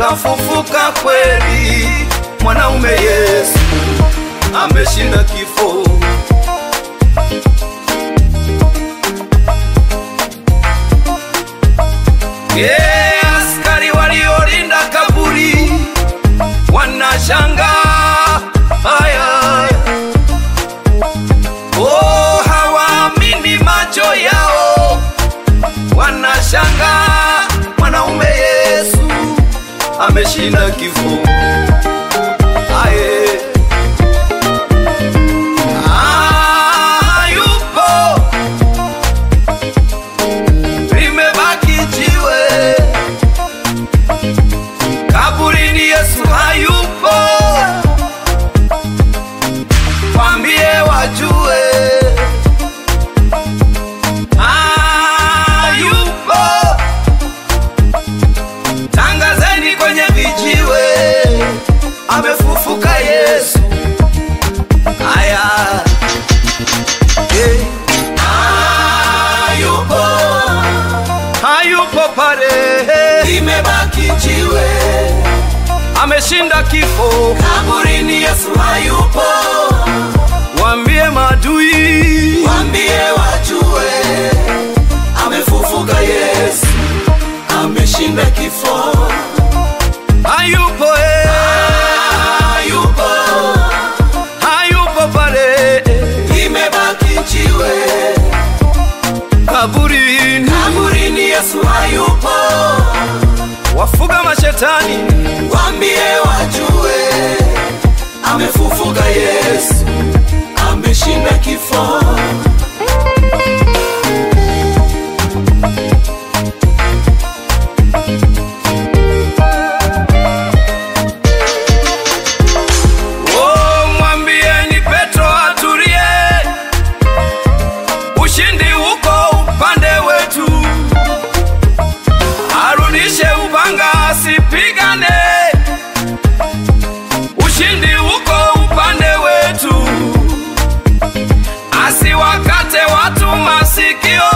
kafufuka kweli, mwanaume Yesu ameshinda kifo. Yeah, askari waliolinda kaburi wanashanga haya, oh, hawaamini macho yao, wanashanga mwanaume Yesu ameshinda kifo. Aye. Ah, yupo limebaki jiwe kaburini, Yesu hayupo, kwambie wajue hayupo, tangazeni kwenye vijiwe, amefufuka Yesu. Aya, hey. hayupo hayupo pale, limebaki jiwe ameshinda kifo. kaburini, Yesu hayupo, Wambie madui, wambie wajue, amefufuka Yesu, ameshinda kifo, hayupo eh, hayupo, hayupo pale limebaki jiwe kaburini. kaburini, Yesu hayupo, Wafuga mashetani, wambie wajue, amefufuka Yesu, ameshinda kifo. oh, mwambieni Petro atulie, ushindi uko upande wetu, arudishe upanga asipigane, ushindi uko upande wetu, asiwakate watu masikio,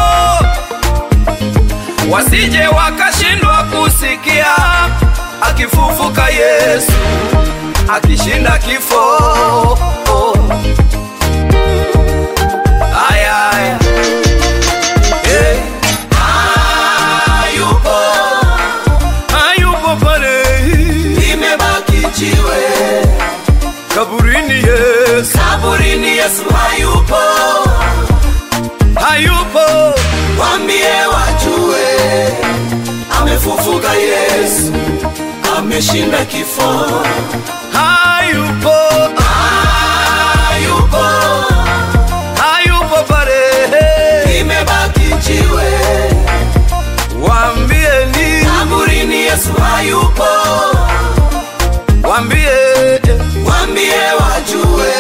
wasije wakashindwa kusikia, akifufuka Yesu akishinda kifo. Aya, aya. Hey. Hayupo, Hayupo pale limebaki jiwe kaburini, Yesu kaburini, Yesu hayupo, hayupo, wambie wajue, amefufuka Yesu, ameshinda kifo. hayupo, Hayupo, hayupo pale, limebaki jiwe wambieni, kaburini, Yesu hayupo, wambie wambie wajue,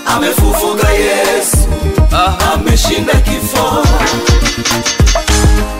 amefufuka Yesu, aha. ameshinda kifo.